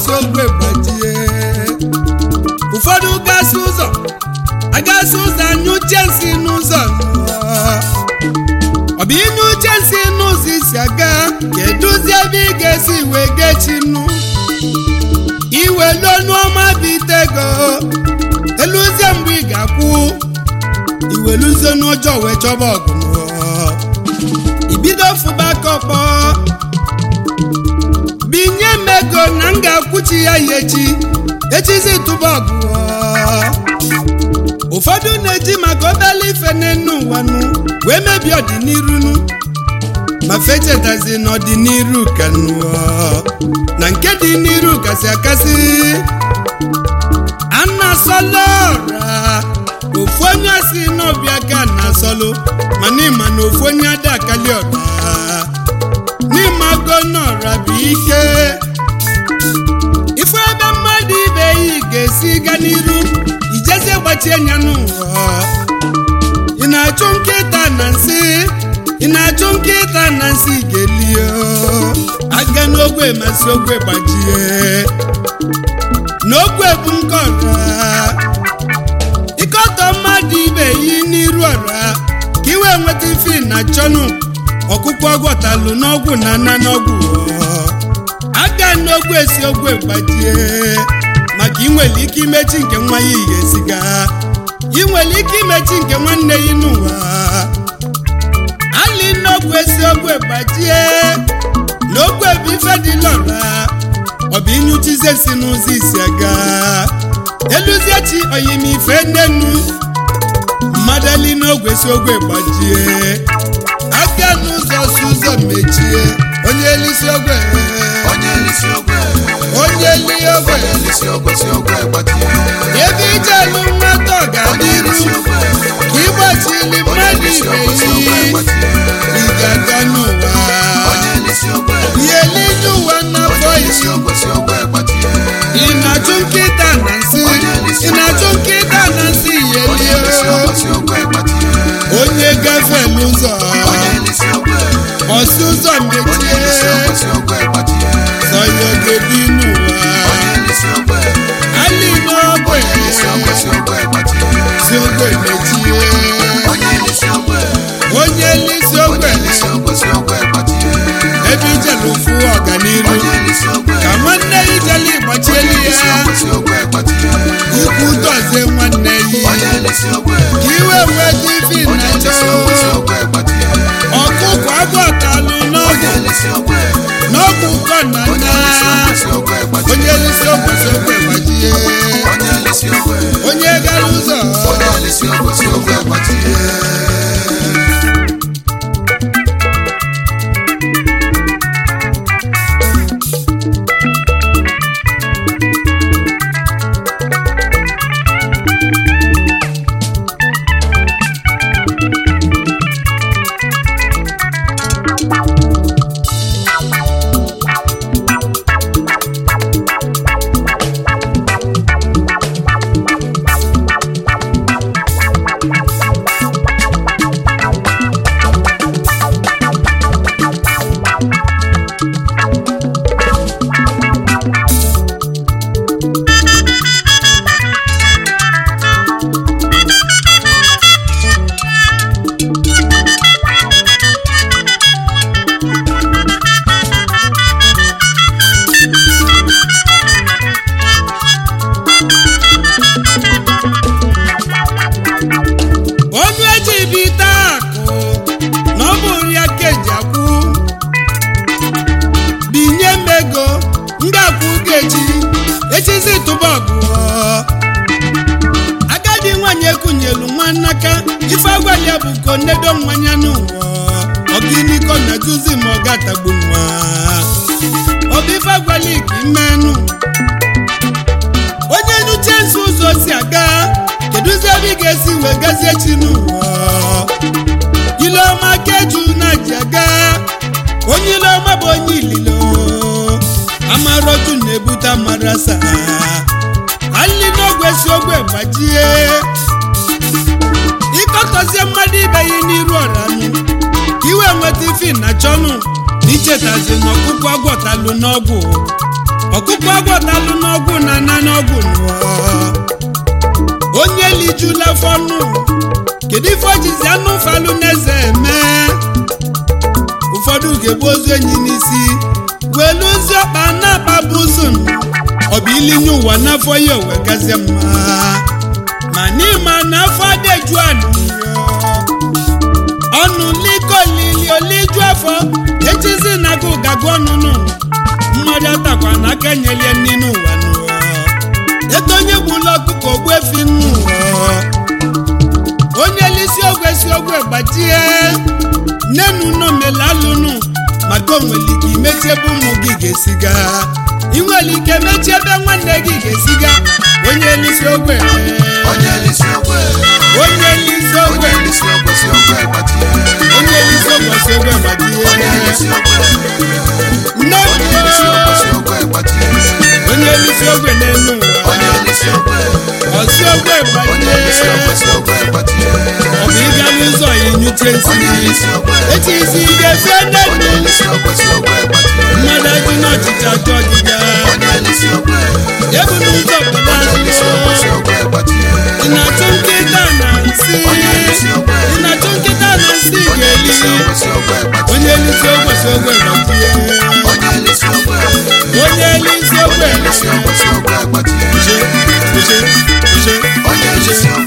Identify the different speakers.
Speaker 1: esi ogwe gbajie ụfọdụ gasị ụzọ agasị ụzọ anyụche nsị n'ụzọ ọ bụ inye uche nsị n'ụzọ isi aga kedụzi ebe ị ga-esi wee gechinu iwe n'ọnụọma bitego eluzie mgbe ị ga-akwụ iweluzie n'ụjọ wee chọba ọgụ ibido fụba aka ọkpọ binye m ego na m ga-akwụchi ya ya echi echizi tụba ọgụ ụfọdụ na-eji maka obele ife n'enu ụwanụ wee mebie ọdịniru ma fechetazi n'ọdịniru ka nụọ na nke dị n'iru kasị akasị anasọlọra ofu onye si n'ọbịa ka na-asọlụ mana ịma na ofu onye ada akali ọda n'ịmago n'ọra bụ ike ifu ebe mmadụ ibe yi ga-esi ga n'iru ijezie gbachie anya n'ụwa ị na-achụ nkịta na nsị ị na-achụ nkịta na nsị ga-elie aga n'ogwe masị ogwe gbajie n'ogwe bụ nke ọra ịkọtọ mmadụ ibe yi n'iru ọra ka iwe nweta ife na chọnụ ọkụkọ ọgwọtalụ n'ọgwụ na ana n'ọgwụ aga n'ogwe esi ogwe gbajie maka inwere ike imechi nke nwa ya ga-esiga ị nwere ike imechi nke nwanne ya n'ụwa ali n'ogwe esi ogwe gbajie n'ogwe bụ ife dị lọra ọ bụ inyuchize si n'ụzọ isi aga eluzie chi oyimife nnenu mmadụ ali n'ogwe si ogwe gbajie aka n'ụzọ si ụzọ mechie onye elisi ogwe
Speaker 2: onye elisi ogwe
Speaker 1: onye li ogwe
Speaker 2: onye elisi ogwe si ogwe gbajie
Speaker 1: ebe ijelu nwata
Speaker 2: onye
Speaker 1: ọganiru
Speaker 2: elisi ogwe
Speaker 1: ka ịgbachili
Speaker 2: onye
Speaker 1: mmadụ
Speaker 2: elisi
Speaker 1: ibe
Speaker 2: ogwe si ogwe
Speaker 1: yi
Speaker 2: gbajie
Speaker 1: ị ga-aga n'ụwa
Speaker 2: onye elisi ogwe
Speaker 1: ihe n'ije ụwa n'afọ
Speaker 2: onye elisi
Speaker 1: isi
Speaker 2: ogwe si ogwe gbajie
Speaker 1: ị na-achụ nkịta na nsị ị na-achụ nkịta na nsị
Speaker 2: onye elisi
Speaker 1: yelie
Speaker 2: ogwe si ogwe gbajie
Speaker 1: onye gafee n'ụzọ
Speaker 2: onye elisi ogwe
Speaker 1: ọsị ụzọ
Speaker 2: onye
Speaker 1: mechie
Speaker 2: elisi ogwe si ogwe gbajie
Speaker 1: sọya ga-ebi n'ụwa
Speaker 2: onye elisi ogwe
Speaker 1: ali n'ogwe
Speaker 2: onye elisi ogwe si ogwe gbajie
Speaker 1: si ogwe mechie
Speaker 2: onye elisi ogwe
Speaker 1: onye lisi ogwe
Speaker 2: onye elisi ogwe si ogwe gbajie
Speaker 1: ebe ijelu fụ ọganiru
Speaker 2: onye elisi ogwe
Speaker 1: ka nwanne ijelu igbachieli
Speaker 2: onye elisi
Speaker 1: ya
Speaker 2: ogwe si ogwe gbajie
Speaker 1: ikwu dozie nwanne yi
Speaker 2: onye elisi ogwe
Speaker 1: ka iwe nweta ifi
Speaker 2: onye
Speaker 1: na
Speaker 2: elisi ogwe si
Speaker 1: chọọ
Speaker 2: ogwe gbajie
Speaker 1: ọkụkọ agwọtalụ
Speaker 2: onye
Speaker 1: n'ọgwụ
Speaker 2: elisi ogwe
Speaker 1: n'ọgwụ ụkọ na
Speaker 2: onye
Speaker 1: nna
Speaker 2: elisi ogwe si ogwe gbajie
Speaker 1: onye lisi ogwe si ogwe gbajie
Speaker 2: onye elisi ogwe
Speaker 1: onye gara ụzọ
Speaker 2: onye elisi ogwe si ogwe gbajie
Speaker 1: onu eji bite akụ na ọ bụ nri aka eji akwụ binye m ego m ga-akwụ gechi echizi tụba ọgụ agadi nwanyị ekunyelu nwa nnaka ife agwali ya bụ ko nnedo nwanya n'ụwa ọgịnịko na juzi ma ọ gatagbu nwa ọ bụ ife agwali ka imenụ onye nnuche nso ụzọ si aga kedụzi ebe ị ga-esi wee gazie chi n'ụwa ileọma keju na ji aga onye ileọma bụ onye ililo amaroju na-ebute amarasa ali n'ogwe si ogwe gbajie ịkọtọzie mmadụ ibe ya n'iru ọranụ ka iwe nweta ifi na chọnụ na ichetazi na ọkụkọ agwọtalụ n'ọgwụ ọkụkọ agwọtalụ n'ọgwụ na na n'ọgwụ nụọ onye lijula fọnụ kedu ife ojizi anụ falụ n'eze eme ụfọdụ ga-egbu ozu enyi n'isi welu ozi ọkpa na-akpa bụzun ọ bụ ilinye ụwa n'afọ ya owe gazie mma ma n'ịma na afọ adeju anụyo ọnụ likolili oliju afọ echizi na agụ gagụ ọnụnụ mmadụ atakwa na aka nyelie nri n'ụwa n'ụwa eto onye gbula ọkụkọ ogbu efi n'ụwa onye lisi ogwe si ogwe gbajie nnenu nomelalụnụ maka onwere ike imechi ebe ụmụ gị ga-esiga ị nwere ike mechie ebe nwanne gị ga-esiga onye lisi ogwe
Speaker 2: onye lisi ogwe
Speaker 1: onye lisi ogwe
Speaker 2: onye lisi ogwe si ogwe gbajie
Speaker 1: onye lisi ogwe si ogwe
Speaker 2: onye lisi
Speaker 1: gbajie
Speaker 2: ogwe
Speaker 1: nne
Speaker 2: onye lisi ogwe si ogwe gbajie
Speaker 1: onye lisi ogwe n'elu ụwa
Speaker 2: onye lisi ogwe
Speaker 1: ọsi ogwe
Speaker 2: onye lisi ogwe
Speaker 1: gbajie
Speaker 2: si ogwe gbajie
Speaker 1: ọ bụ ịga n'ụzọ ya inyuche nsị
Speaker 2: onye lisi ogwe
Speaker 1: echi isi ga-efe
Speaker 2: onye
Speaker 1: nne
Speaker 2: lisi ogwe si ogwe gbajie
Speaker 1: mmadụ adị n'ọchịchị achọ ọdịga
Speaker 2: onye lisi ogwe
Speaker 1: ebu n'ụzọ pụta
Speaker 2: onye lisi ogwe si ogwe gbajie
Speaker 1: ị na-achụ nkịta na nsị
Speaker 2: onye lisi ogwe
Speaker 1: ị na-achụ nkịta na nsị
Speaker 2: onye
Speaker 1: ga-eli
Speaker 2: lisi ogwe si ogwe gbajie
Speaker 1: onye lisi ogwe si ogwe gbajie
Speaker 2: onye lisi ogwe
Speaker 1: onye lisi ogwe
Speaker 2: onye lisi ogwe si ogwe gbajie
Speaker 1: Uche, uche, uche,
Speaker 2: onye lisi ogwe